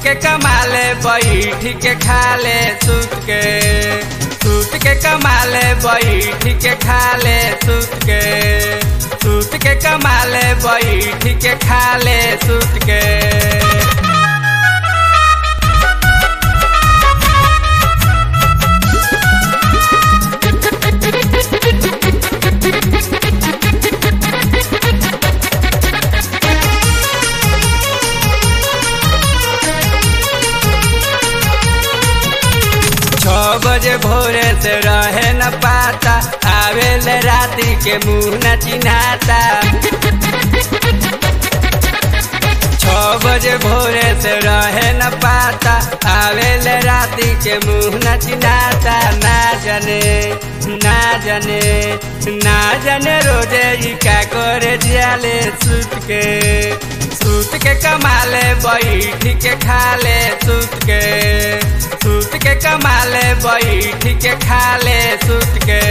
के कमाले बैठ के खाले सुत के सूत के कमाले बैठ के खाले सुत के सूत के कमाले बैठ के खाले सुत के छ बजे भोरे से रहे न पाता आवेल राती के मुंह न चिन्हाता छ बजे भोरे से रहे न पाता आवेल राती के मुंह न चिन्हाता ना जाने ना जाने ना जाने रोजे ई का करे जाले सुत के सूत के कमाले बैठ के खाले सूत के सूत के कमाले बैठ के खाले सूत के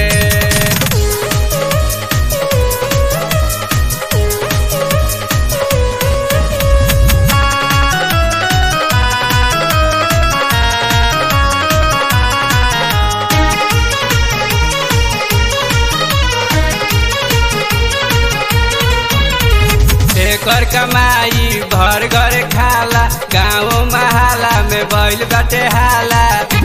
एकर कमाई घर घर खाला गाँव महाला में बैल बटे हाला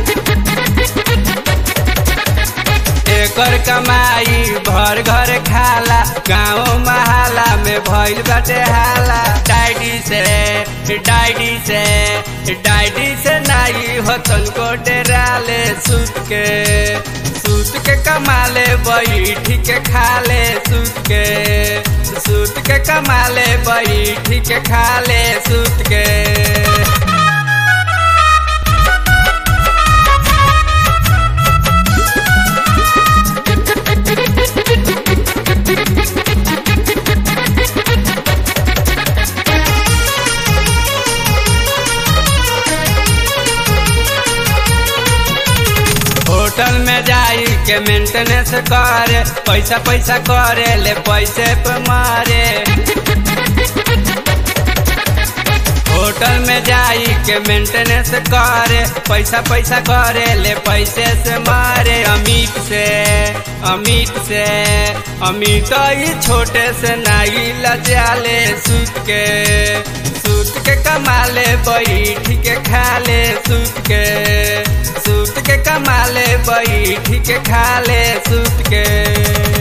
एकर कमाई भर घर खाला गाँव महाला में भइल बटे हाला डायडी से डायडी से डायडी से नाई हो तनको डेराले सूत के सूत के कमाले बैठ के खाले सूत के सूत के कमाले बैठ के खाले सूत के होटल में जाई के मेंटेनेंस करे पैसा पैसा करे ले पैसे पे मारे होटल में जाई के मेंटेनेंस करे पैसा पैसा करे ले पैसे से मारे अमित से अमित से अमित ही छोटे से नाई लजाले सूत के सूत के कमाले बैठ के खाले सूत के सूत के कमाले बैठ के खाले सूत के